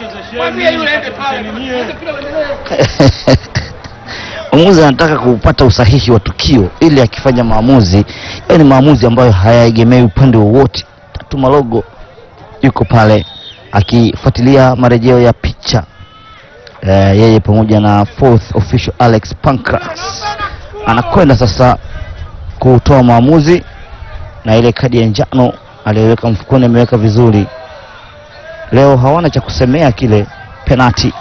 Mwamuzi anataka kupata usahihi wa tukio ili akifanya maamuzi yawe ni maamuzi ambayo hayaegemei upande wowote. Tatu Malogo yuko pale akifuatilia marejeo ya picha eh, yeye pamoja na fourth official Alex Pancras anakwenda sasa kutoa maamuzi, na ile kadi ya njano aliyoweka mfukoni ameweka vizuri. Leo hawana cha kusemea kile penati.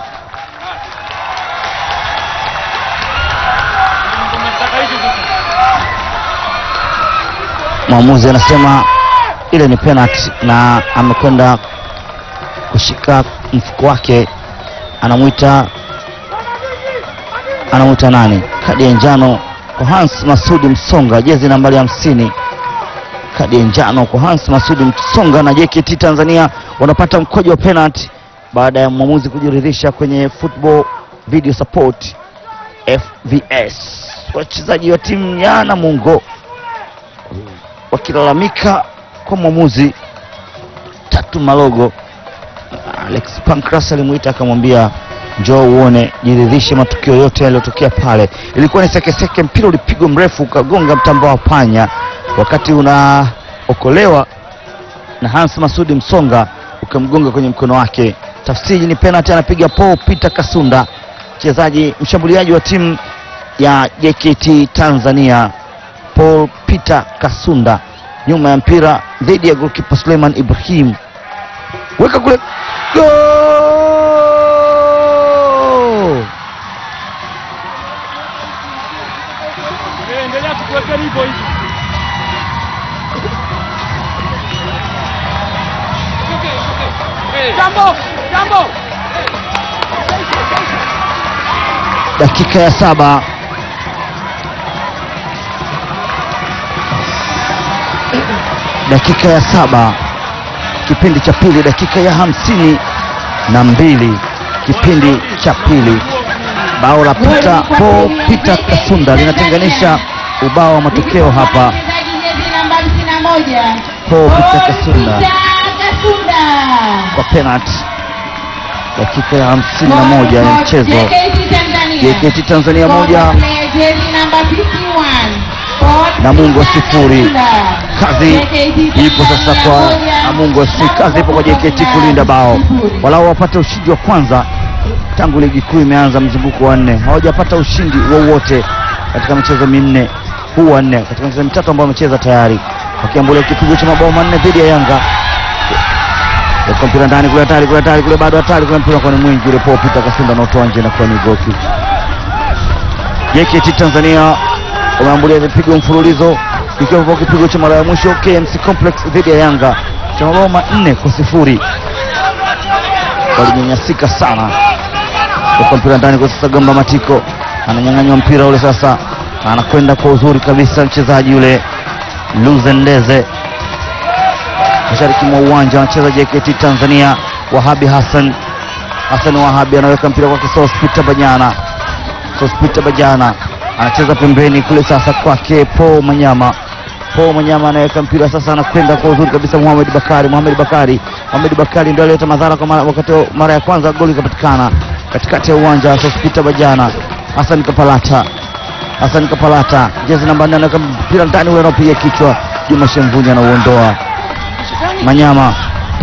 Mwamuzi anasema ile ni penalty na amekwenda kushika mfuko wake, anamwita anamwita nani? Kadi ya njano kwa Hans Masudi Msonga, jezi nambari hamsini. Kadi ya njano kwa Hans Masudi Msonga na JKT Tanzania wanapata mkojo wa penalty baada ya mwamuzi kujiridhisha kwenye football video support FVS. Wachezaji wa timu ya Namungo wakilalamika kwa mwamuzi Tatu Malogo. Alex Pancras alimuita akamwambia, njoo uone, jiridhishe matukio yote yaliyotokea pale. Ilikuwa ni sekeseke, mpira ulipigwa mrefu ukagonga mtamba wa panya, wakati unaokolewa na Hans Masudi Msonga ukamgonga kwenye mkono wake. Tafsiri ni penalty, anapiga Paul Peter Kasunda, mchezaji mshambuliaji wa timu ya JKT Tanzania. Paul Peter Kasunda nyuma ya mpira dhidi ya goalkeeper Suleiman Ibrahim, weka kule, goal! Endelea tukuwekea hivyo hivyo. Jambo, jambo. dakika ya saba dakika ya saba kipindi cha pili, dakika ya hamsini na mbili kipindi cha pili. Bao la Peter Paul Peter Kasunda linatenganisha ubao wa matokeo hapa. Paul Peter Kasunda kwa penalty, dakika ya hamsini na moja ya mchezo. JKT Tanzania moja Namungo sifuri. Kazi ipo sasa kwa Namungo, si kazi ipo kwa JKT kulinda bao, walau wapate ushindi wa kwanza tangu ligi kuu imeanza mzunguko wa nne. Hawajapata ushindi wowote katika michezo minne, huu wa nne katika michezo mitatu ambayo wamecheza tayari, wakiambulia kipigo cha mabao manne dhidi ya Yanga. Weka mpira ndani kule, hatari kule, hatari kule, bado hatari kule, mpira kwa ni mwingi ule. Paul Peter Kasunda anaotoa nje na kuwa ni goal kick. JKT Tanzania wameambulia vipigo mfululizo ikiwa kipigo cha mara ya mwisho KMC Complex dhidi ya Yanga cha mabao manne kwa sifuri. Walinyanyasika sana. Kwa mpira ndani kwa sasa, Gamba Matiko ananyang'anywa mpira ule sasa, na anakwenda kwa uzuri kabisa mchezaji yule Luzendeze mashariki mwa uwanja anacheza JKT Tanzania. Wahabi Hassan Hassan Wahabi anaweka mpira kwa Kisos Peter Banyana Sospita Bajana anacheza pembeni kule sasa kwake Paul Manyama. Paul Manyama anaweka mpira sasa, anakwenda kwa uzuri kabisa Muhammad Bakari. Muhammad Bakari, Muhammad Bakari ndio alileta madhara kwa mara, wakati mara ya kwanza goli ikapatikana katikati ya uwanja. Sospita Bajana, Hassan Kapalata, Hassan Kapalata jezi namba 4 anaweka mpira ndani, ule anapiga kichwa. Juma Shemvunyi anauondoa. Manyama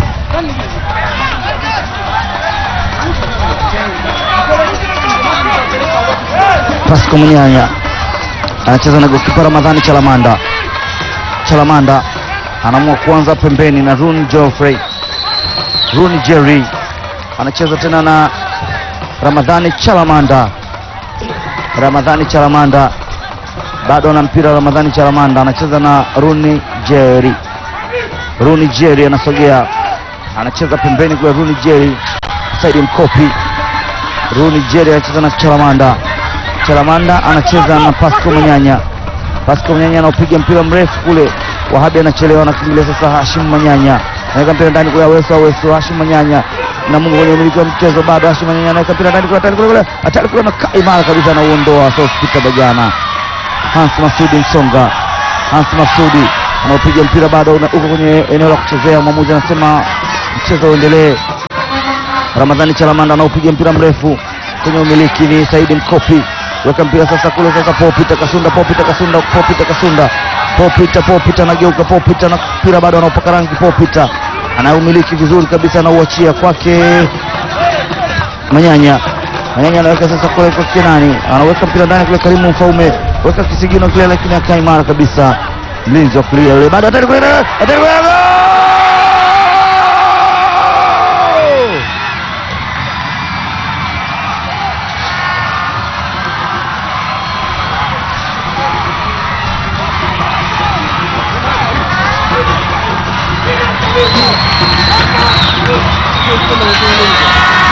Pasco Munyanya anacheza na gokipa Ramadhani Chalamanda. Chalamanda anaamua kuanza pembeni na Run Geoffrey. Run Jerry anacheza tena na Ramadhani Chalamanda. Ramadhani Chalamanda bado ana mpira. Ramadhani Chalamanda anacheza na Runi Jerry. Runi Jerry anasogea, anacheza pembeni kwa Runi Jerry, Saidi Mkopi. Runi Jerry anacheza na Chalamanda. Chalamanda anacheza na Pasco Manyanya. Pasco Manyanya anaopiga mpira mrefu kule, Wahabi anachelewa, anakimbilia sasa Hashim Manyanya anaweka mpira ndani kule, Aweso Aweso, Hashim Manyanya na Mungu kwenye umiliki wa mchezo bado. Hashim Manyanya anaweka mpira ndani kule, hatari kule kule, hatari kule, anakaa imara kabisa, anauondoa Sospita Bajana. Hans Masudi Msonga, Hans Masudi anaopiga mpira bado uko kwenye eneo la kuchezea. Mwamuzi anasema mchezo uendelee. Ramadhani Chalamanda anaupiga mpira mrefu kwenye umiliki ni Saidi Mkopi, weka mpira sasa kule sasa, Popita Kasunda, Popita Kasunda, Popita Kasunda, Popita Popita anageuka, Popita na mpira bado anaupaka rangi, Popita anaumiliki vizuri kabisa, anauachia kwake Manyanya. Manyanya anaweka sasa kule kwa Kenani, anaweka mpira ndani kule, Karimu Mfaume weka kisigino kile, lakini akaa imara kabisa, mlinzi wa kulia yule, bado hatari kule, hatari kule, gol!